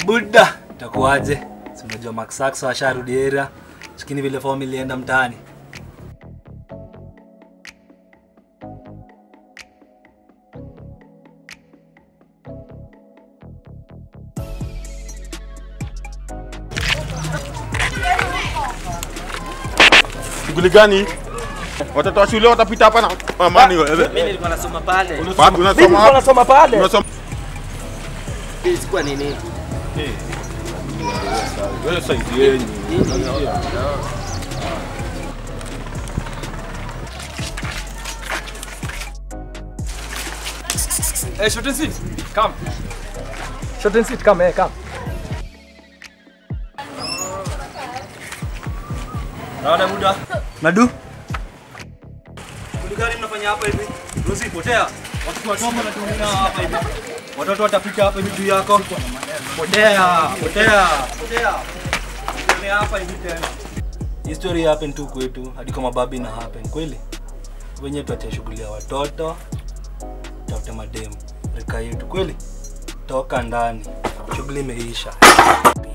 Mabuda, itakuwaje? Si unajua Max Saxo asharudi area. Lakini vile form ilienda mtaani. Shughuli gani? Watoto wa shule watapita hapa na amani wewe. Mimi nilikuwa nasoma pale. Wapi unasoma? wapi? nasoma pale. Unasoma Ilikuwa nini? wewe saizi yenu. Hey, short and sweet, come. Short and sweet, come, hey, come. Naona muda. Madu? Shughuli gani mnafanya hapa hivi? Rosi, potea. Watoto wadogo wanatumia hapa hivi. Watoto watapika hapa hivi juu yako. Potea, potea, potea. Usione hapa hivi tena. Hii story happen tu kwetu hadi kwa mababi na happen kweli. Wenyewe tuache shughuli ya watoto. Tafute mademu. Rika yetu kweli. Toka ndani. Shughuli imeisha.